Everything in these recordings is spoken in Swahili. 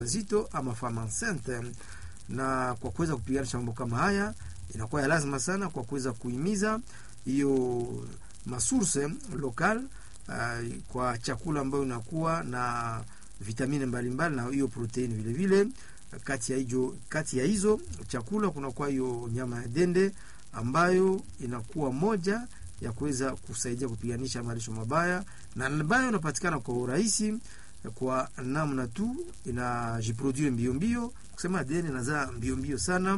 zito ama fama enceinte, na kwa kuweza kupiganisha mambo kama haya inakuwa ya lazima sana kwa kuweza kuhimiza hiyo masource local uh, kwa chakula ambayo inakuwa na vitamini mbalimbali na hiyo proteini vile vile. Kati ya hizo kati ya hizo chakula kunakuwa hiyo nyama ya dende ambayo inakuwa moja ya kuweza kusaidia kupiganisha malisho mabaya na ambayo inapatikana kwa urahisi kwa namna tu inajiproduire mbio mbio, kusema dende inazaa mbio mbio sana,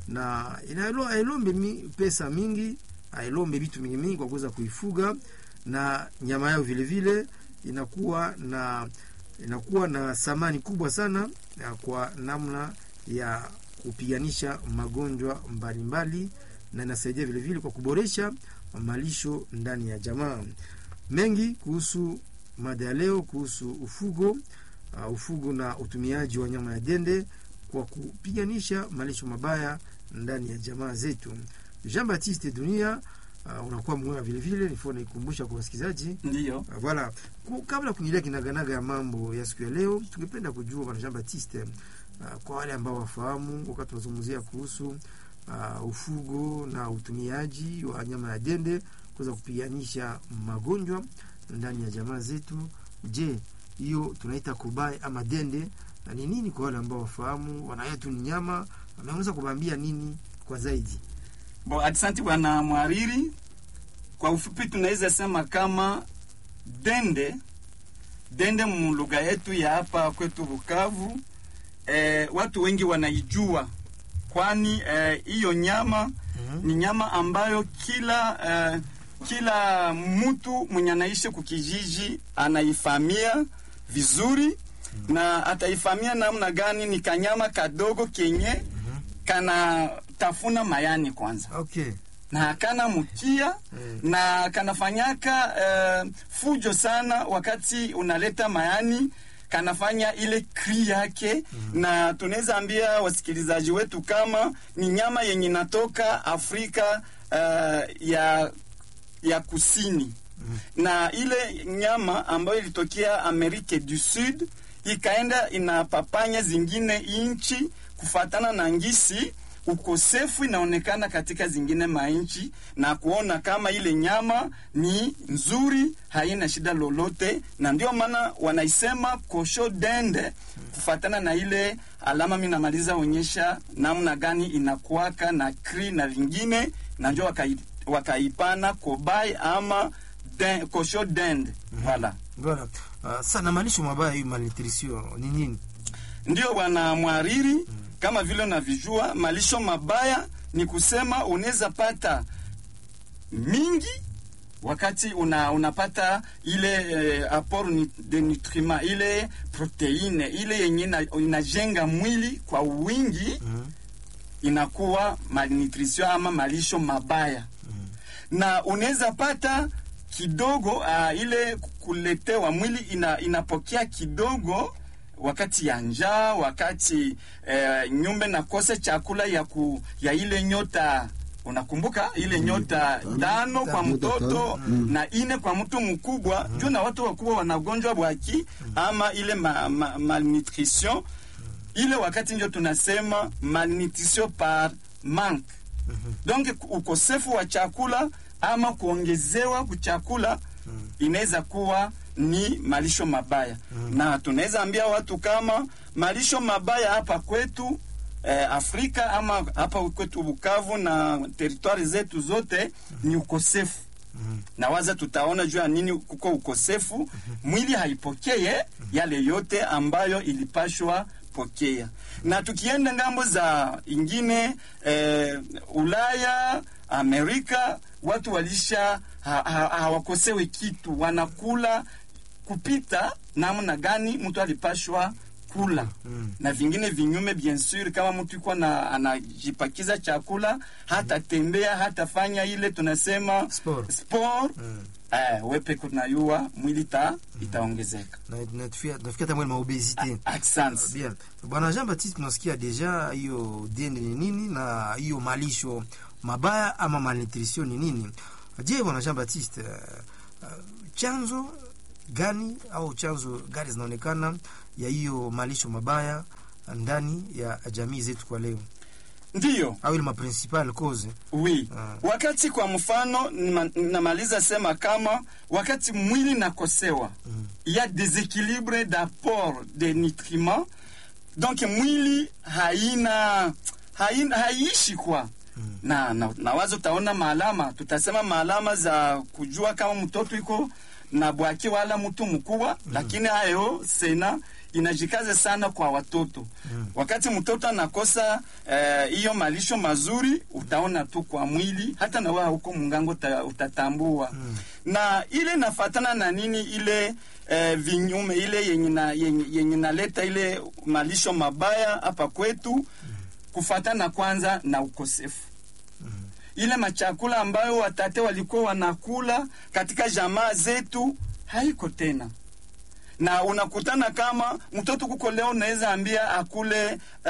na inailombe mi, pesa mingi, ailombe vitu mingi mingi kwa kuweza kuifuga, na nyama yao vile vile inakuwa na inakuwa na thamani kubwa sana ya kwa namna ya kupiganisha magonjwa mbalimbali, na inasaidia vile vile kwa kuboresha malisho ndani ya jamaa. Mengi kuhusu mada ya leo kuhusu ufugo uh, ufugo na utumiaji wa nyama ya dende kwa kupiganisha malisho mabaya ndani ya jamaa zetu. Jean Baptiste Dunia uh, unakuwa mwema vile vile, nifua naikumbusha kwa wasikilizaji Ndio. uh, voilà. Kabla kuingilia kinaganaga ya mambo ya siku ya leo, tungependa kujua bwana Jean Baptiste uh, kwa wale ambao wafahamu, wakati tunazungumzia kuhusu uh, ufugo na utumiaji wa nyama ya dende kuweza kupiganisha magonjwa ndani ya jamaa zetu. Je, hiyo tunaita kubai ama dende na ni nini? Kwa wale ambao wafahamu, wanayetu ni nyama, wanaweza kubambia nini kwa zaidi? Bo, asante bwana mwariri. Kwa ufupi tunaweza sema kama dende dende mulugha yetu ya hapa kwetu Bukavu, eh, watu wengi wanaijua, kwani hiyo eh, nyama ni nyama ambayo kila eh, kila mtu mwenye anaishi kukijiji anaifamia vizuri na ataifamia namna gani? Ni kanyama kadogo kenye kana tafuna mayani kwanza, Okay. na kana mkia na kanafanyaka eh, fujo sana wakati unaleta mayani kanafanya ile kri yake na tunaweza ambia wasikilizaji wetu kama ni nyama yenye inatoka Afrika eh, ya ya kusini na ile nyama ambayo ilitokea Amerika du Sud ikaenda inapapanya zingine inchi kufatana na ngisi ukosefu inaonekana katika zingine mainchi, na kuona kama ile nyama ni nzuri, haina shida lolote, na ndio maana wanaisema kosho dende kufatana na ile alama. Mimi namaliza onyesha namna gani inakuwaka na kri na vingine, na ndio wakai, wakaipana kobai ama den, kosho dende wala Voilà. Uh, sana malisho mabaya hii malnutrition ni nini? Ndio bwana mwariri, kama vile unavijua malisho mabaya ni kusema unaweza pata mingi wakati una, unapata ile eh, apport ni, de nutriment ile proteine ile yenye ina- inajenga mwili kwa wingi inakuwa malnutrition ama malisho mabaya na unaweza pata kidogo uh, ile kuletewa mwili ina, inapokea kidogo wakati ya njaa, wakati eh, nyumba nakosa chakula ya, ku, ya ile nyota unakumbuka ile nyota tano kwa mtoto na ine kwa mtu mkubwa juu na watu wakubwa wanagonjwa bwaki ama ile ma, ma, malnutrition ile wakati ndio tunasema malnutrition par manque donc ukosefu wa chakula ama kuongezewa kuchakula inaweza kuwa ni malisho mabaya na tunaweza ambia watu kama malisho mabaya hapa kwetu eh, Afrika ama hapa kwetu Bukavu na teritwari zetu zote ni ukosefu na waza tutaona juu ya nini kuko ukosefu, mwili haipokee yale yote ambayo ilipashwa pokea. Na tukienda ngambo za ingine eh, Ulaya, Amerika, watu walisha ha- ha- hawakosewe kitu, wanakula kupita namna gani mtu alipashwa kula na vingine vinyume bien sur, kama mtu iko na anajipakiza chakula hata tembea hata fanya ile tunasema Sport. sport eh, wepe kunayua mwili ta itaongezeka. Na natufikia natufikia hata mwele maobesite. Asante. Bien. Bwana Jean Baptiste tunasikia deja hiyo dende ni nini na hiyo malisho mabaya ama malnutrition ni nini. Je, bwana Jean Baptiste uh, uh, chanzo gani au chanzo gani zinaonekana ya hiyo malisho mabaya ndani ya jamii zetu kwa leo, ndiyo au ile maprincipal cause? wi Ah. wakati kwa mfano nima- namaliza sema kama wakati mwili nakosewa Mm. il y a déséquilibre d'apport de nutriments donc mwili haina, haina haiishi kwa Mm. na, na, na wazo utaona maalama tutasema maalama za kujua kama mtoto iko na bwaki wala mtu mkubwa mm. lakini hayo sena inajikaza sana kwa watoto Mm. wakati mtoto anakosa hiyo eh, malisho mazuri utaona tu kwa mwili hata na wewe huko mungango uta, utatambua Mm. na ile nafatana na nini ile eh, vinyume ile yenye na- yenye yenye naleta ile malisho mabaya hapa kwetu kufatana kwanza na ukosefu Mm. ile machakula ambayo watate walikuwa wanakula katika jamaa zetu haiko tena na unakutana kama mtoto kuko leo unaweza ambia akule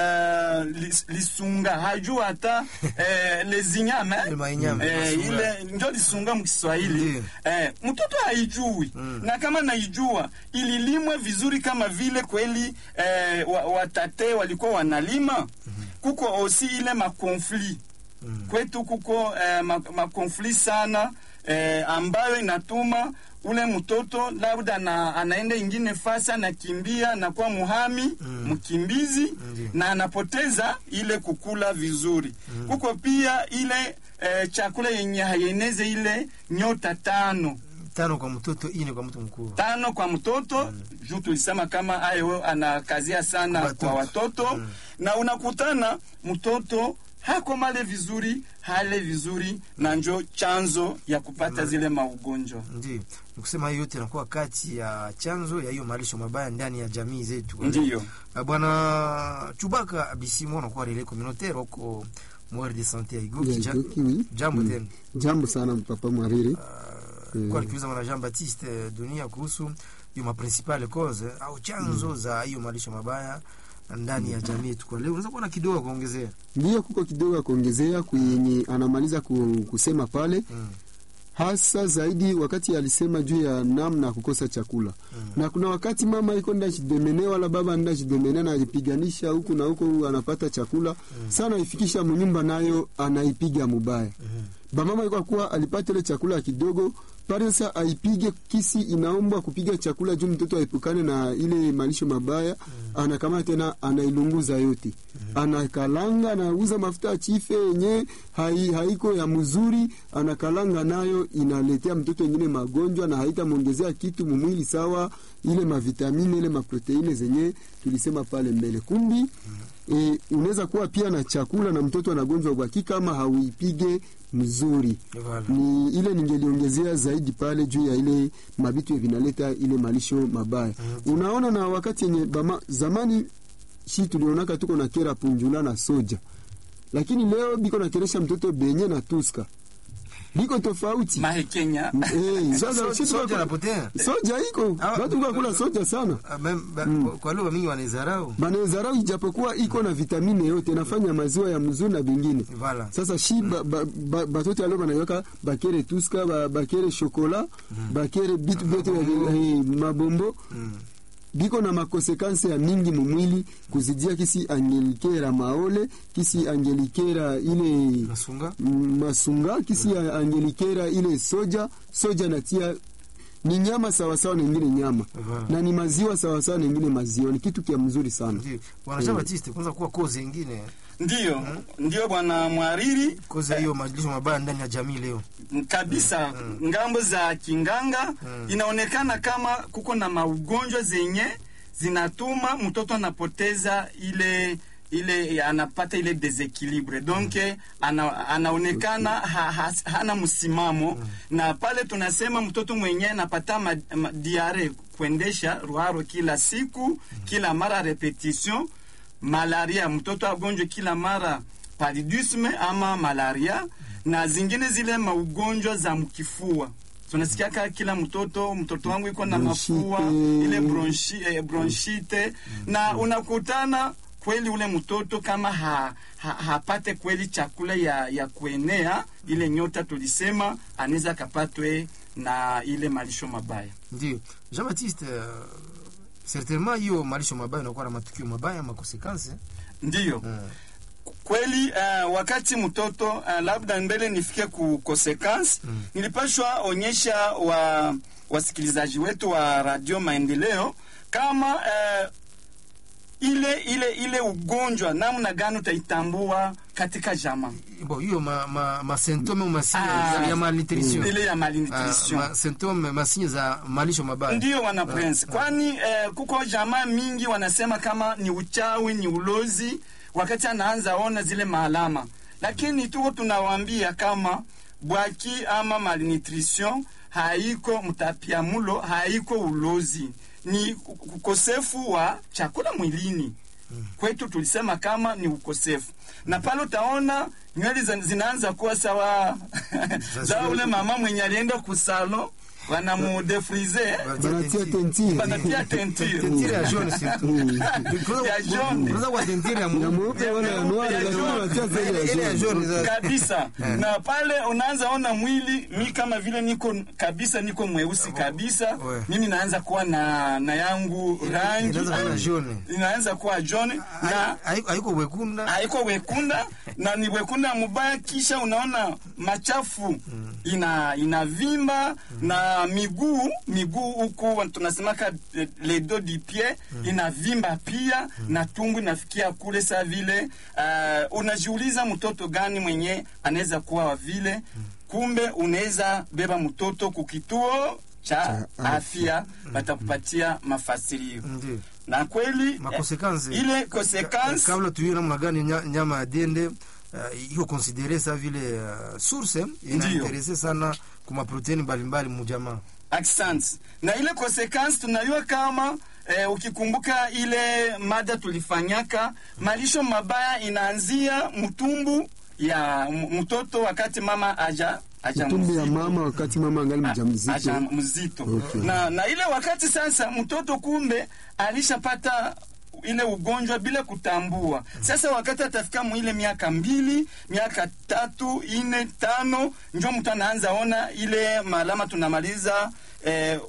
uh, lis, lisunga hajua hata uh, lezinyame Ile mainyama, eh, masunga. ile njo lisunga mkiswahili Ndiyo. eh, mtoto haijui Mm. na kama naijua ililimwe vizuri kama vile kweli eh, wa- watate walikuwa wanalima kuko osi ile makonflit Mm. kwetu kuko eh, ma- makonfli sana eh, ambayo inatuma ule mtoto labda na, anaenda ingine fasi anakimbia anakuwa muhami Mm. mkimbizi Ndiyo. na anapoteza ile kukula vizuri kuko pia ile eh, chakula yenye haieneze ile nyota tano Tano kwa mtoto, ine kwa mtu mkubwa. tano kwa mtoto juu tulisema kama ayo anakazia sana Watoto. kwa watoto Mm. na unakutana mtoto hakomale vizuri hale vizuri na njo chanzo ya kupata zile maugonjwa Ndio nikusema hiyo yote inakuwa kati ya chanzo ya hiyo malisho mabaya ndani ya jamii zetu. ndiyo Ah, Bwana Chubaka Bisimo anakuwa relais communautaire huko Mwari de Sante ya Igoki. Ya Ja- Igoki, oui. Jambo Mm. tena. Jambo sana papa Mwariri. Uh, kwa nikiuliza bwana Jean Baptiste eh, Dunia kuhusu hiyo maprincipale cause eh, au chanzo za hiyo malisho mabaya ndani ya jamii yetu kwa leo, unaweza kuwa na kidogo kuongezea? Ndiyo, kuko kidogo ya kuongezea kwenye anamaliza ku- kusema pale, Mm. hasa zaidi wakati alisema juu ya namna ya kukosa chakula Mm. na kuna wakati mama iko nda jidemene wala baba nda jidemene na ajipiganisha huku na huku anapata chakula sana, ifikisha munyumba nayo anaipiga mubaya Mhm. bamama iko kuwa alipata ile chakula kidogo pale, sasa aipige kisi, inaombwa kupiga chakula juu mtoto aepukane na ile malisho mabaya. Anakamata tena anailunguza yote, anakalanga, anauza mafuta ya chife yenye hai, haiko ya mzuri, anakalanga nayo, inaletea mtoto wengine magonjwa na haitamwongezea kitu mumwili sawa, ile mavitamini ile maproteine zenye tulisema pale mbele. Kumbi e, unaweza kuwa pia na chakula na mtoto anagonjwa ubaki kama hauipige mzuri Voilà. ni ile ningeliongezea zaidi pale juu ya ile mabitu vinaleta ile malisho mabaya unaona na wakati yenye bama, zamani shi tulionaka tuko na kera punjula na soja lakini leo biko nakeresha mtoto benye na tuska biko tofauti mahekenya Eh, sasa So- shi soja tuko- anapotea. soja iko Ah, watu kakula soja sana Ah, mem- ba- kwa- kwa lugha mingi wanaizarau. banawezarau ijapokuwa iko na vitamine yote nafanya maziwa ya mzuri na vingine Voilà. sasa shi ba- ba- ba- batoto alio banaiwaka bakere tuska ba- bakere shokola bakere bitu vyote vya- eh, mabombo Mm. biko na makonsekansi ya mingi mumwili kuzidia kisi angelikera maole kisi angelikera ile Nasunga. mm, masunga kisi ya angelikera ile soja soja natia ni nyama sawasawa na ingine nyama Voilà. na ni maziwa sawasawa na ingine maziwa ni kitu kia mzuri sana Ndio. Bwana Jean Baptiste kwanza kuwa kozi ingine ndiyo ndiyo bwana mwariri kozi ya hiyo malisho mabaya ndani ya jamii leo. kabisa ngambo za kinganga inaonekana kama kuko na maugonjwa zenye zinatuma mtoto anapoteza ile ile anapata ile desequilibre donc ana, anaonekana ha, ha, hana msimamo na pale tunasema mtoto mwenyewe anapata ma, ma, diare kuendesha ruharo kila siku kila mara repetition malaria mtoto agonjwe kila mara paludisme ama malaria na zingine zile maugonjwa za mkifua tunasikiaka kila mtoto mtoto wangu iko na Bronchite. mafua ile bronchi, eh, bronchite na unakutana kweli ule mtoto kama ha, ha, hapate kweli chakula ya, ya kuenea ile nyota tulisema, anaweza akapatwe na ile malisho mabaya. ndio Jean Baptiste uh, certainement hiyo malisho mabaya inakuwa na matukio mabaya makonsekansi Ndiyo mm. kweli. Uh, wakati mtoto uh, labda mbele nifike ku consequence Mm. nilipashwa onyesha wa wasikilizaji wetu wa Radio Maendeleo kama uh, ile ile ile ugonjwa namna gani utaitambua katika jamaa bon hiyo ma, ma, ma symptome au masinye Ah. ya malnutrition ile ya Ah, malnutrition ma symptome masinye za malisho mabaya Ndiyo wana prince, kwani eh, kuko jamaa mingi wanasema kama ni uchawi ni ulozi, wakati anaanza ona zile maalama, lakini tuko tunawaambia kama bwaki ama malnutrition haiko mtapiamulo, haiko ulozi, ni ukosefu wa chakula mwilini kwetu tulisema kama ni ukosefu, na pale utaona nywele za- zinaanza kuwa sawa za ule mama mwenye alienda kusalo wanamudefrize banatia tentire banatia tentire tentire ya jaune surtout Ya jaune. unaweza kuwa tentire ya ya mweupe mweupe wala ya noir Ya lakini jaune. wanatia zile ile ya ya jaune. jaune za- kabisa na pale unaanza ona mwili mi kama vile niko kabisa niko mweusi kabisa Ouais. mimi naanza kuwa na na yangu rangi inaanza kuwa na jaune. inaanza kuwa jaune na Haiko- haiko wekunda haiko wekunda na ni wekunda mubaya, kisha unaona machafu ina inavimba na miguu miguu huku tunasemaka eh, le dos du pied inavimba pia na tumbu inafikia kule saa vile. Uh, unajiuliza mtoto gani mwenye anaweza kuwa wa vile? Kumbe unaweza beba mtoto kukituo cha Cha afya, watakupatia mafasirio ndio na kweli eh, makonsekansi ile consequence kabla tuiwe namna gani nya- nyama ya dende uh, iko konsidere sa vile uh, source inainterese sana kuma proteini mbalimbali mujamaa accent na ile consequence tunajua kama eh, ukikumbuka ile mada tulifanyaka malisho mabaya inaanzia mtumbu ya m- mtoto wakati mama aja aja tumbi ya mzito. mama wakati mama angali A- aja mjamzito mzito Okay. na, na ile wakati sasa mtoto kumbe alishapata ile ugonjwa bila kutambua. Sasa wakati atafika mwile miaka mbili, miaka tatu, ine, tano, njo mtu anaanza ona ile malama tunamaliza eh,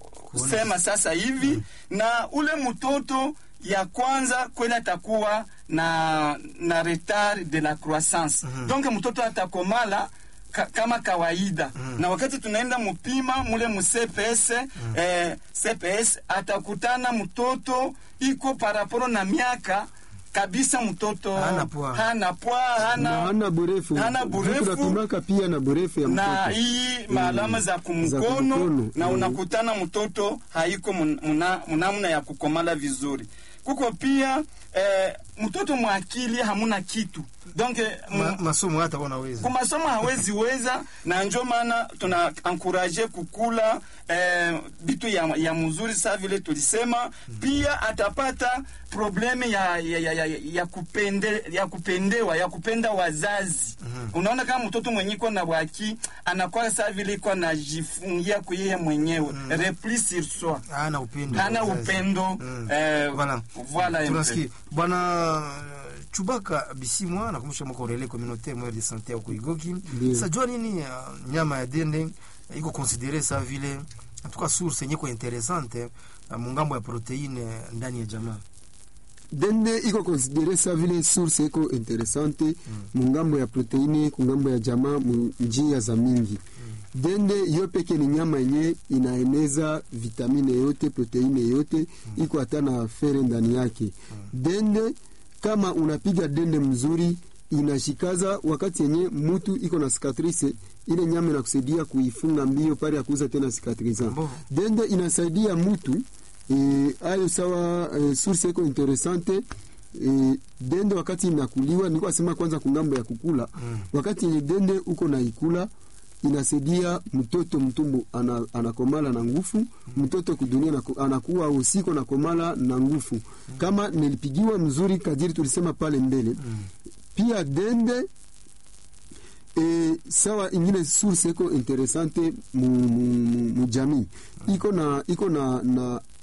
sema sasa hivi na ule mtoto ya kwanza kweli atakuwa na na retard de la croissance donc mtoto atakomala ka, kama kawaida na wakati tunaenda mupima mule mu CPS eh, CPS atakutana mtoto iko paraporo na miaka kabisa mtoto Hana poa. hana poa na hana hana burefu hana burefu. tunapimaka pia na burefu ya na mtoto hii maalama za Za kumkono kumkono, na mm. unakutana mtoto haiko mun- muna- munamna ya kukomala vizuri. Kuko pia eh, mtoto mwakili hamuna kitu donc eh, Ma, mu- masomo hata wanaweza kumasomo hawezi weza, na njo maana tuna ankuraje kukula eh, bitu ya, ya mzuri sa vile tulisema. Pia atapata probleme ya, ya, ya, ya, ya, kupende, ya kupendewa ya kupenda wazazi. Unaona kama mtoto mwenye iko na waki anakuwa sa vile iko anajifungia kuyeye mwenyewe repli sur soi, hana upendo hana wazazi. upendo Mm. eh, Voilà. voilà un peu. tunasikia bwana Chubaka Bisimwa nakumbusha mwaka urele communautaire moyo de santé huko Igoki. Ndio. Sasa jua nini uh, nyama ya dende uh, iko considere sa vile en tout cas source yenye ko interessante uh, mungambo ya proteine ndani ya jamaa. dende iko konsidere sa vile source iko interesante mungambo ya proteine kungambo ya jamaa mu njia za mingi dende yo peke ni nyama yenye inaeneza vitamine yote proteine yote iko hata na fere ndani yake dende kama unapiga dende mzuri inashikaza wakati yenye mutu iko na cicatrice ile nyama inakusaidia kuifunga mbio pale ya kuuza tena cicatriza Mbovu. dende inasaidia mutu eh, ayo sawa eh, source iko interesante eh, dende wakati inakuliwa niko asema kwanza kungambo ya kukula Mm. wakati yenye dende uko na ikula inasaidia mtoto mtumbu ana, anakomala na nguvu mtoto kudunia na, anakuwa usiko na komala na nguvu kama nilipigiwa mzuri kadiri tulisema pale mbele pia dende e, sawa ingine source iko interesante mu, mu, mu, mu jamii iko na iko na, na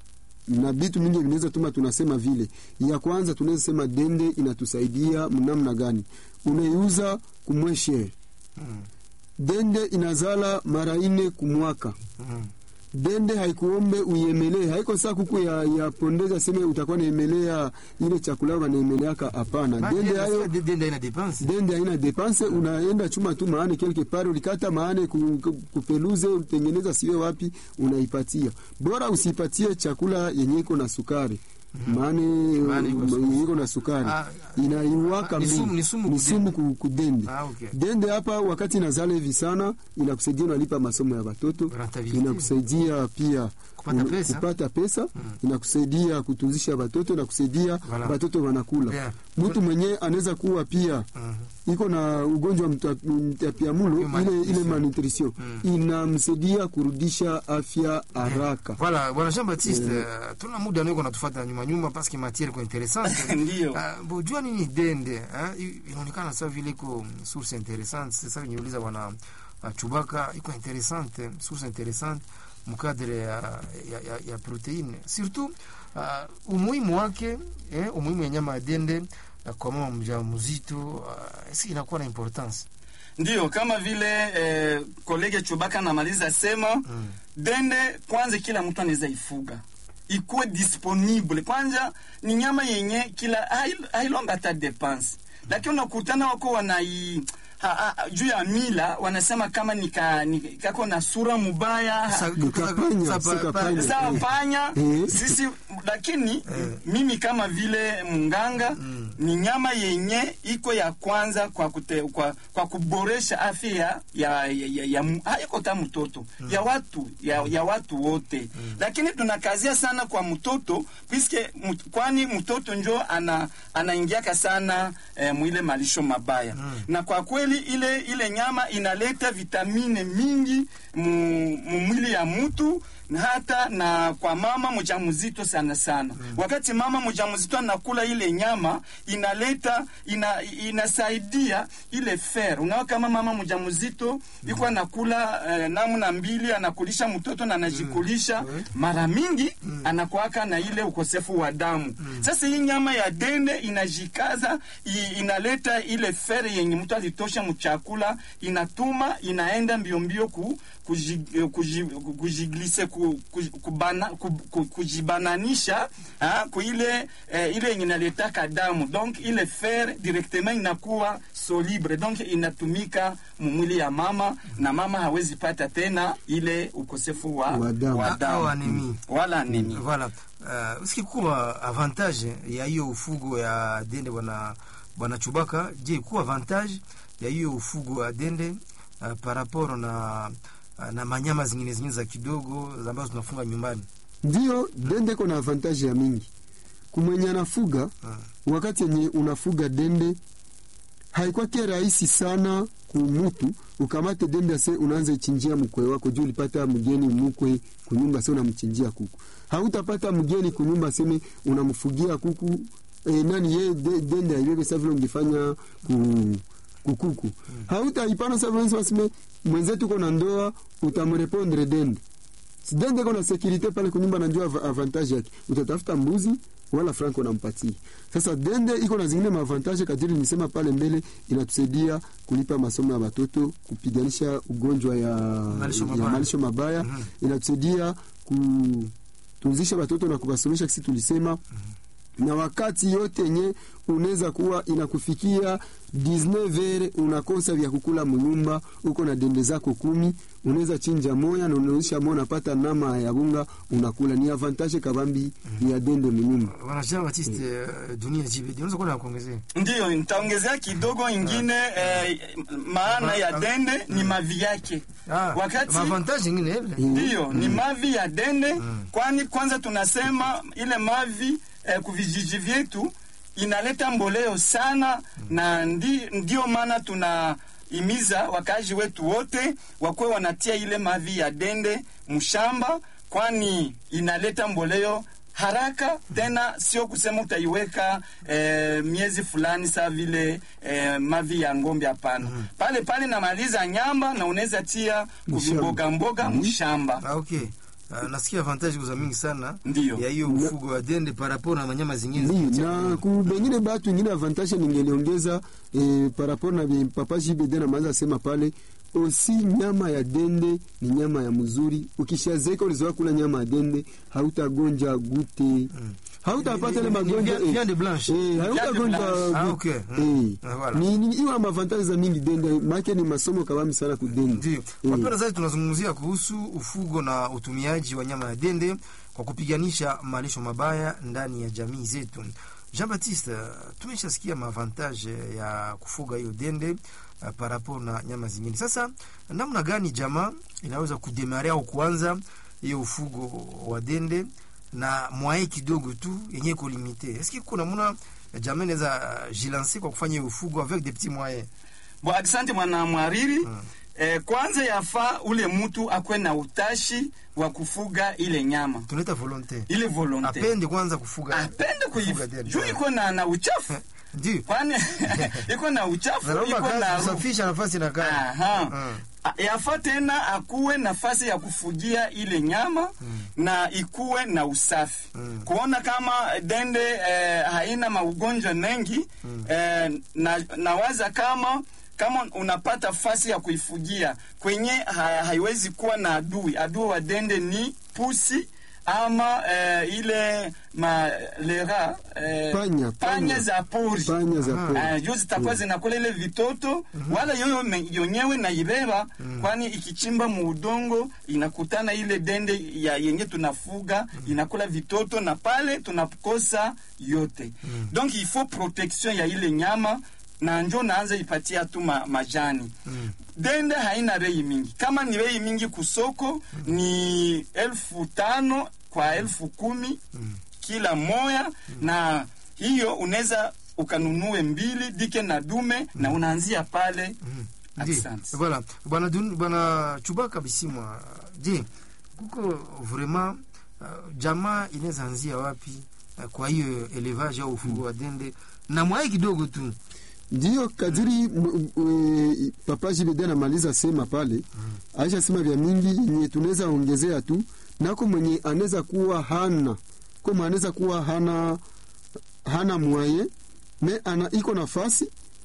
na vitu mingi vinaweza tuma tunasema vile. Ya kwanza tunaweza sema dende inatusaidia mnamna gani? Unaiuza kumweshe Mm. dende inazala mara ine kumwaka Mm. dende haikuombe uiemelee, haiko saa kuku ya, ya pondeza seme utakuwa naemelea ile chakula wanaemeleaka. Hapana, Ma- dende dende hayo sasa dende haina dépense. dende haina depanse, unaenda chuma tu maane quelque part, ulikata maane ku- ku- kupeluze, utengeneza siwe wapi, unaipatia. Bora usipatie chakula yenye iko na sukari maane Maana iko um, sumu. iko na sukari Ah, inaiwaka ah, ni mingi. sumu- ni sumu ni kudende. sumu ku- kudende Ah, okay. dende hapa wakati inazala hivi sana inakusaidia unalipa masomo ya watoto Rentabilité. inakusaidia pia Kupata un- pesa. kupata pesa inakusaidia kutunzisha watoto inakusaidia Voilà. watoto wanakula Bien. mtu mwenyewe anaweza kuwa pia Mhm. iko na ugonjwa wa mta- mtapiamulo Hiyo ile, malnutrition. ile malnutrition inamsaidia kurudisha afya haraka Voilà, bwana Jean Baptiste, uh, tuna muda niko natufuata nyuma nyuma parce que matière iko interessante. Ndiyo. Uh, bo jua nini dende, eh? I- Inaonekana sawa vile iko source interessante. Sasa niuliza bwana uh, Chubaka iko interessante, source interessante mkadre ya, ya, ya, ya proteine. Surtout uh, umuhimu wake, eh, umuhimu ya nyama ya dende uh, kwa mama mjamzito uh, si inakuwa na importance. Ndiyo, kama vile eh, kolege Chubaka anamaliza sema Mm. dende kwanza, kila mtu anaweza ifuga ikuwe disponible. Kwanza ni nyama yenye kila hail- hailomba hata depense, lakini unakutana wako wanai ha, ha, juu ya mila wanasema kama nika, nika, kako na sura mubaya Sa- Nikapanya, sa- pa- sikapanya. pa- sawa panya Eh. sisi, lakini mimi kama vile munganga ni nyama yenye iko ya kwanza kwa, kute, kwa, kwa kuboresha afya ya, ya, ya, ya, ya mu- haiko ta mtoto ya watu ya, ya watu wote lakini tunakazia sana kwa mtoto piske mut, kwani mtoto njo ana anaingiaka sana eh, mwile malisho mabaya na kwa kweli ile ile nyama inaleta vitamine mingi mu, mu mwili ya mtu na hata na kwa mama mjamzito sana sana wakati mama mjamzito anakula ile nyama inaleta ina, inasaidia ile fer unaona kama mama mjamzito iko anakula eh, namna mbili anakulisha mtoto na anajikulisha mara mingi anakuaka na ile ukosefu wa damu sasa hii nyama ya dende inajikaza i, inaleta ile fer yenye mtu alitosha mchakula inatuma inaenda mbio mbio ku kuji- kuji- kujiglise ku- ku- kubana- ku- ku- kujibananisha ah, ku ile eh, ile yenye inaletaka damu donc ile fer directement inakuwa soluble donc inatumika mumwili ya mama na mama hawezi pata tena ile ukosefu wa, Wa damu. wa Au anemie. wala anemie. Voilà. Uh, sikikuwa avantage ya hiyo ufugo ya dende bwana bwana Chubaka, je, kuwa avantage ya hiyo ufugo ya dende uh, par rapport na uh, na manyama zingine zingine za kidogo ambazo tunafunga nyumbani? Ndio, dende iko na avantage ya mingi kumwenye anafuga. Wakati yenye unafuga dende haikwake rahisi sana kumutu ukamate dende ase unaanza ichinjia mkwe wako juu ulipata mgeni mukwe kunyumba se unamchinjia kuku. Hautapata mgeni kunyumba aseme unamfugia kuku e, nani ye de, dende aiweke sa vile ungefanya ku, kukuku. Hautaipana sa vile waseme mwenzetu uko na ndoa utamrepondre dende dende kona sekurite pale kunyumba, najua av- avantage yake, utatafuta mbuzi wala franco nampatia. Sasa dende iko na zingine maavantage kadiri nisema pale mbele, inatusaidia kulipa masomo ya watoto, kupiganisha ugonjwa ya Malisho ya mabaya. malisho mabaya, inatusaidia kutunzisha watoto na kuwasomesha, kisi tulisema na wakati yote yenye unaweza kuwa inakufikia 19 heure unakosa vya kukula munyumba, uko na dende zako kumi, unaweza chinja moya na unaisha moya, unapata nama ya bunga unakula. Ni avantage kabambi ya dende munyumba. Bwana Jean Baptiste uh, Dunia JBD, unaweza kuwa na kuongezea? Ndiyo, nitaongezea kidogo ingine eh, maana ya dende ni mavi yake Ah, wakati avantage nyingine ile. ndiyo ni mavi ya dende kwani kwanza tunasema ile mavi eh, kuvijiji vyetu inaleta mboleo sana na ndi, ndio maana tuna imiza wakazi wetu wote wakuwe wanatia ile mavi ya dende mshamba kwani inaleta mboleo haraka tena, sio kusema utaiweka eh, miezi fulani saa vile eh, mavi ya ng'ombe. Hapana, pale pale namaliza nyamba na unaweza tia kuvimboga mboga mshamba. Ah, okay. uh, nasikia avantage kuza mingi sana Ndiyo. ya hiyo ufugo wa dende par rapport na manyama zingine Ndiyo, zikitia na ku bengine batu ingine avantage ningeliongeza eh, par rapport na vile papa JBD na maza sema pale osi nyama ya dende ni nyama ya mzuri. Ukishazeka ulizoea kula nyama ya dende hautagonja gute hautapata ile Ni- ni- ni magonjwa via- viande blanche. eh, hautagonja blanche. Ah, gute. okay. eh. Mm. Ah, voilà. ni ni iwa mavantaji za mingi dende make ni masomo kabambi sana kudende Ndio. Eh. Wapenda zaidi tunazungumzia kuhusu ufugo na utumiaji wa nyama ya dende kwa kupiganisha malisho mabaya ndani ya jamii zetu. Jean Baptiste, tumeshasikia maavantage ya kufuga hiyo dende uh, par rapport na nyama zingine. Sasa namna gani jamaa inaweza kudemare au kuanza hiyo ufugo wa dende na mwaye kidogo tu yenye iko limite? Eske kuna muna jamaa inaweza uh, jilancer kwa kufanya hiyo ufugo avec des petits moyens? Bo, asante mwana mwariri. Eh, kwanza yafaa ule mtu akwe na utashi wa kufuga ile nyama Tunaita volonté. ile volonte apende kwanza kufuga apende kufuga kuifu dende. juu iko na na uchafu ndio kwani iko na uchafu naomba iko na kazi harufu. kusafisha nafasi na kazi Aha. Mm. A- yafaa tena akuwe nafasi ya kufugia ile nyama na ikuwe na usafi kuona kama dende eh, haina maugonjwa mengi eh, na, nawaza kama kama unapata fasi ya kuifugia kwenye ha, haiwezi kuwa na adui adui wa dende ni pusi ama eh, ile malera eh, Panya, panya panya. za pori panya za Aha. pori. Uh, juu zitakuwa zinakula ile vitoto wala yoyo me- yenyewe naibeba kwani ikichimba muudongo inakutana ile dende ya yenye tunafuga inakula vitoto na pale tunakosa yote donc il faut protection ya ile nyama na njo naanza ipatia tu ma, majani dende haina rei mingi kama ni rei mingi kusoko ni elfu tano kwa elfu kumi kila moya na hiyo unaweza ukanunue mbili dike na dume na unaanzia pale Ndio. Asante. Voilà. Bwana Dun- bwana Chubaka Bisimwa, je, kuko vraiment uh, jamaa inaweza anzia wapi uh, kwa hiyo elevage au ufugo wa dende na mwai kidogo tu Ndiyo kadiri m- m- e, papa JBD anamaliza sema pale, aisha sema vya mingi yenye tunaweza ongezea tu, nako mwenye anaweza kuwa hana kama anaweza kuwa hana hana mwaye me ana iko nafasi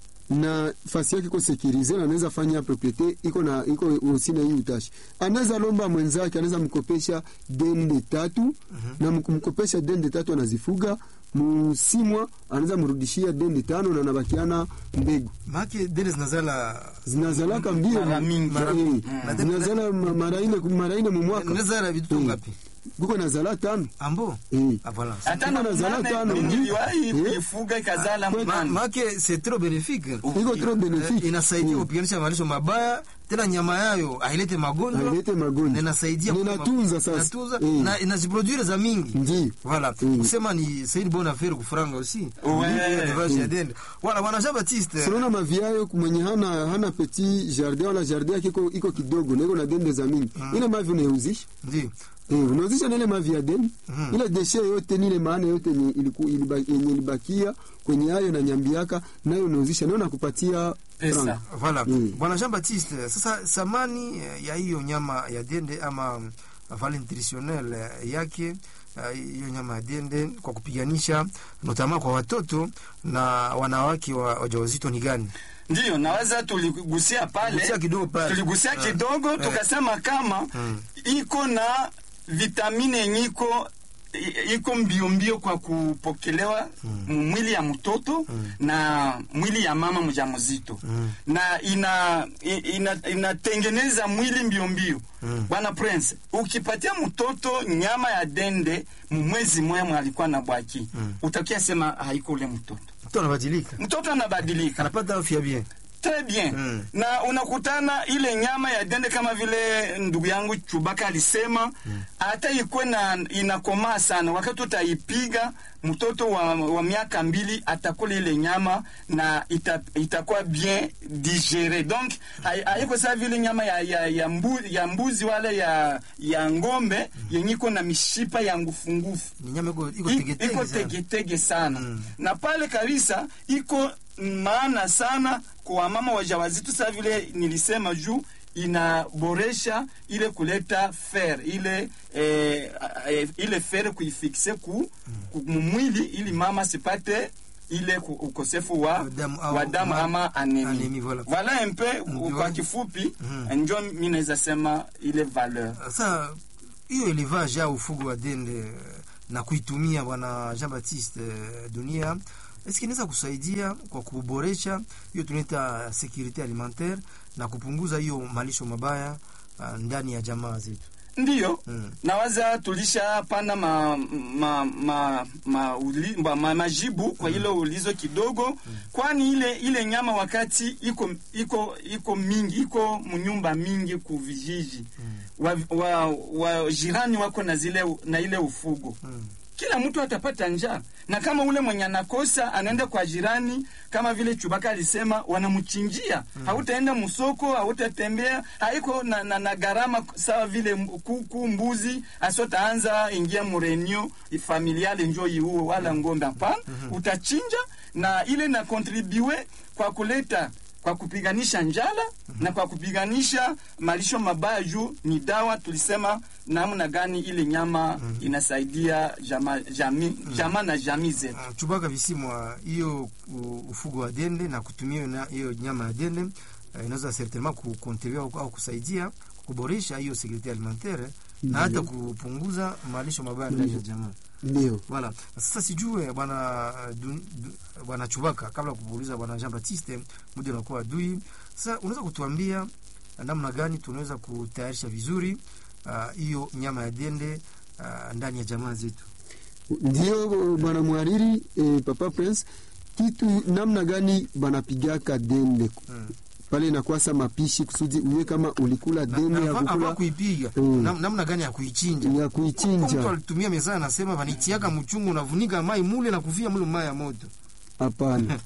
na fasi yake iko sekirize na anaweza fanya propriete iko na iko usina hii utashi, anaweza lomba mwenzake, anaweza mkopesha dende tatu na mkumkopesha dende tatu anazifuga musimwa, anaweza mrudishia dende tano na anabakiana mbegu maake dende zinazala zinazalaka mbio Mara mingi. Mara Eh, mingi. Na- zinazala ma- mara ine mara ine mumwaka inazala vitu Mm. ngapi kuko nazala tano ambo Eh. ah, voilà. hata Iko na na zala munane, tano, mimi ndi. niliwahi Eh. kuifuga ikazala Ma- Ma- munane. maake c'est trop bénéfique iko trop Eh, benefique inasaidia Mm. kupiganisha malisho mabaya tena nyama yayo hailete magonjwa Hailete na magonjwa inasaidia Na kupa- inatunza sasa inatunza Eh. na inaziproduire za mingi Ndiyo. voilà Mm. kusema ni c'est une bonne affaire kufranga aussi Ouais. Ndio, élevage ya dende voilà bwana Jean Baptiste sinaona maviayo mwenye hana hana petit jardin wala jardin yake iko iko kidogo na iko na dende za mingi ile mavi unauzisha ndio eh, unauzisha na ile mavi ya dende Mhm. ile deshe yote ni ile maana yote yenye iliku- iliba- yenye ilibakia kwenye hayo na nyambiaka nayo unauzisha nayo nakupatia Pesa. franc. voilà Mm. bwana Jean Baptiste sasa thamani eh, ya hiyo nyama ya dende ama mm, valeur nutritionnelle eh, yake eh, hiyo nyama ya dende kwa kupiganisha notama kwa watoto na wanawake wa wajawazito ni gani ndiyo naweza tuligusia pale Gusia kidogo pale. tuligusia Eh. kidogo Eh. tukasema kama Mm. iko na vitamini yenye iko i- iko mbio mbio kwa kupokelewa mwili ya mtoto na mwili ya mama mjamzito na ina ina- inatengeneza mwili mbio mbio bwana prince ukipatia mtoto nyama ya dende mwezi moya alikuwa na bwaki utakia sema haiko ule mtoto mtu anabadilika mtoto anabadilika anapata afya bien Très bien. Mm. Na unakutana ile nyama ya dende kama vile ndugu yangu Chubaka alisema hata ikuwe na inakomaa sana, wakati utaipiga mtoto wa, wa miaka mbili atakula ile nyama na ita, itakuwa bien digere. Donc hai- haiko saa vile nyama ya, ya, ya, mbu, ya mbuzi wala ya, ya ngombe yenye iko na mishipa ya ngufungufu ni nyama iko iko I- tegetege iko sana. tegetege sana Mm. na pale kabisa iko maana sana kwa mama wajawazito. Saa vile nilisema juu inaboresha ile kuleta fer ile eh, eh, ile fer kuifikse ku, ku mwili ili mama sipate ile ku- ukosefu wa Damu au- wa damu ma- ama anemi. anemi, voilà. Voilà un peu Ndio. kwa kifupi Mhm. njo mi naweza sema ile valeur Sasa hiyo elevage au ufugo wa dende eh, na kuitumia bwana Jean Baptiste eh, Dunia eske inaweza kusaidia kwa kuboresha hiyo tunaita securite alimentaire na kupunguza hiyo malisho mabaya ah, ndani ya jamaa zetu. ndiyo Mm. nawaza tulishapana ma, ma, ma, ma, uli, ma, ma, majibu kwa ile ulizo kidogo kwani ile ile nyama wakati iko iko iko mingi iko mnyumba mingi ku vijiji wa, wa, wa jirani wako na zile na ile ufugo Mm. kila mtu atapata njaa na kama ule mwenye anakosa anaenda kwa jirani kama vile chubaka alisema wanamchinjia hautaenda msoko hautatembea haiko na, na, na gharama sawa vile m- kuku mbuzi asotaanza ingia murenio familiale njo iuwe wala ngombe hapana utachinja na ile na kontribue kwa kuleta kwa kupiganisha njala na kwa kupiganisha malisho mabaya juu ni dawa tulisema namna gani ile nyama inasaidia jama, jami, jama na jamii zetu Ah, Chubaka visimwa hiyo u- ufugo wa dende na kutumia na hiyo nyama ya dende eh, inaweza certainement kukontribua au, au kusaidia kuboresha hiyo securite alimentaire na hata kupunguza malisho mabaya ndani ya jamaa. ndio Voilà. Sasa sijue bwana du- du- bwana Chubaka, kabla ya kuuliza bwana Jean Baptiste, muda unakuwa adui. Sasa unaweza kutuambia namna gani tunaweza kutayarisha vizuri ah, hiyo nyama ya dende ah, ndani ya jamaa zetu? ndio bwana mwariri eh, papa prince kitu namna gani banapigaka dende Mm. pale inakwasa mapishi kusudi uye kama ulikula Na- dende na ya ava- ava kukula kuipiga Mm. nam- namna gani ya kuichinja ya Kwa mtu kuichinja alitumia mezaa anasema vanitiaka mchungu unavunika mai mule na kuvia mule mai ya moto hapana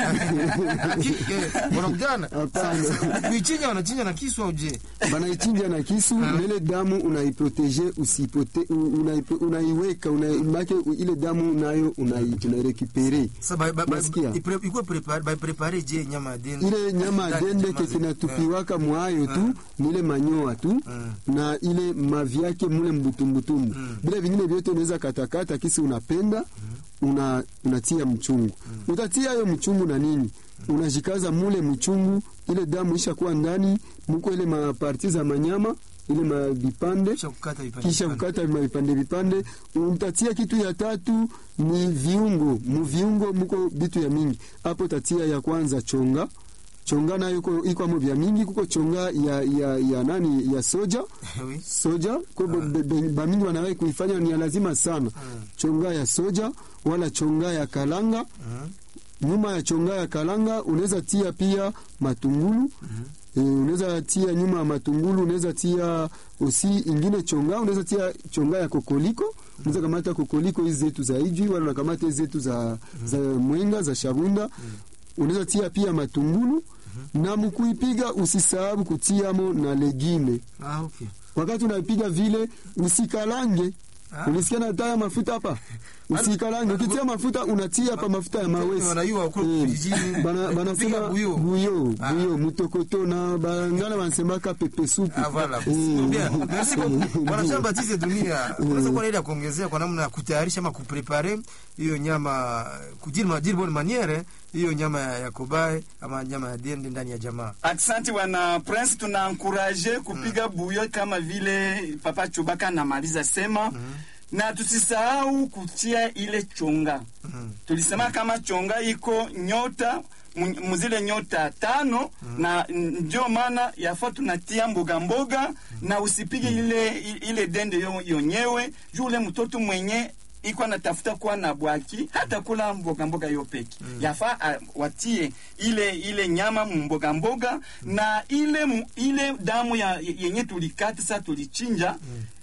Lakini, eh, wanakutana Hapana. Sasa, kuichinja wanachinja na kisu au je banaichinja na kisu nele damu unaiprotege usipote unaipo- unaiweka una, make ile damu nayo unai- unairekipere Sasa ba- ba- ba- Nasikia. ipre- ikuwe prepare- baiprepare je nyama ya dende ile nyama ya Ndani ya dende jamaa ke zetu. kinatupiwaka mwayo tu ni ile manyoa tu Mm. na ile mavi yake mule mbutumbutumbu Mm. vile vingine vyote unaweza katakata kisi unapenda una, unatia mchungu utatia hiyo mchungu na nini unajikaza mule mchungu ile damu ishakuwa ndani muko ile maparti za manyama ile mavipande Kisha kukata vipande kisha vipande. kukata vipande vipande utatia kitu ya tatu ni viungo mu viungo muko vitu ya mingi hapo tatia ya kwanza chonga chonga nayo iko iko amo vya mingi kuko chonga ya, ya, ya nani ya soja Oui. soja ko be- be- bamingi wanawai kuifanya ni ya lazima sana chonga ya soja wala chonga ya kalanga Mhm. nyuma ya chonga ya kalanga unaweza tia pia matungulu e, unaweza tia nyuma ya matungulu unaweza tia osi ingine chonga unaweza tia chonga ya kokoliko unaweza kamata kokoliko hizi zetu za ijwi wala unakamata hizi zetu za, za mwenga za shabunda unaweza tia pia matungulu na mkuipiga usisahau kutiamo na legime Ah, okay. wakati unaipiga vile usikalange Ah. ulisikia nataya mafuta hapa usikalange ukitia mafuta unatia hapa mafuta ya mawesi wanayua huko Eh, vijijini, bana- eh, banasema kupiga buyo. buyo Ah. buyo mutokoto na bangana wanasemaka pepe supu Ah, voilà. Eh, Bien. Merci beaucoup. Bwana Ndio. Jean Baptiste Dunia, unaweza kuwa na ile ya kuongezea kwa namna ya kutayarisha ama kuprepare hiyo nyama kujiri ma dire bonne manière hiyo nyama ya ya kobae ama nyama ya dende ndani ya jamaa. Aksanti wana Prince, tuna ankuraje kupiga buyo kama vile Papa Chubaka anamaliza sema na tusisahau kutia ile chonga. Mhm. Tulisema kama chonga iko nyota mu- muzile nyota tano na ndio maana yafaa tunatia mboga mboga na usipige ile ile dende yo- yonyewe juu ule mtoto mwenye iko anatafuta kuwa na bwaki hata kula mboga mboga hiyo peke yafaa ah, watie ile ile nyama mboga mboga na ile mu- ile damu ya yenye tulikata sasa tulichinja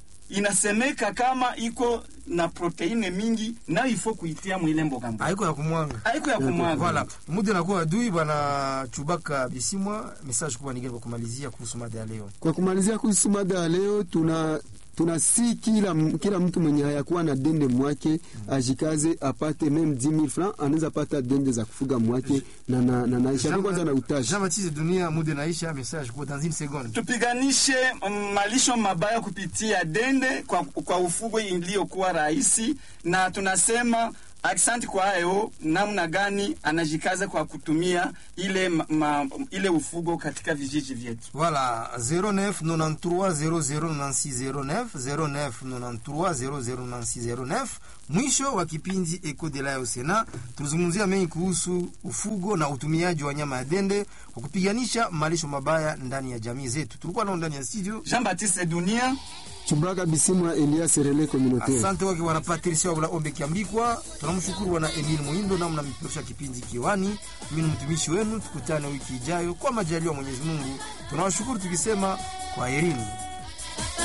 inasemeka kama iko na proteine mingi na ifo kuitia mwile mboga mboga Haiko ya kumwanga. haiko ya kumwaga Voilà. Muda nakuwa adui bwana Chubaka Bisimwa, message kubwa ningine kwa kumalizia kuhusu mada ya leo. kwa kumalizia kuhusu mada ya leo tuna tunasi kila, kila mtu mwenye hayakuwa na dende mwake ajikaze apate meme 10000 francs anaweza pata dende za kufuga mwake na na na naisha Jean- kwanza na utaji Jean-Baptiste Dunia, muda naisha, message kwa dans une seconde. tupiganishe mm, malisho mabaya kupitia dende kwa, kwa ufugo iliyokuwa rahisi, na tunasema aksanti kwa hayo, namna gani anajikaza kwa kutumia ile, ma, ma, ile ufugo katika vijiji vyetu. Voilà, 09 93 00 09 09 00 Mwisho wa kipindi Eco de la Osena, tulizungumzia mengi kuhusu ufugo na utumiaji wa nyama ya dende kwa kupiganisha malisho mabaya ndani ya jamii zetu. Tulikuwa nao ndani ya studio. Jean Baptiste Dunia, Chubaka Bisimwa Elias Serele communautaire Asante wake wana Patricia Wabula Ombe Kiambikwa. Tunamshukuru wana Emil Muindo namna mpeperusha kipindi kiwani. Mimi ni mtumishi wenu, tukutane wiki ijayo kwa majaliwa Mwenyezi Mungu. Tunawashukuru tukisema kwaherini.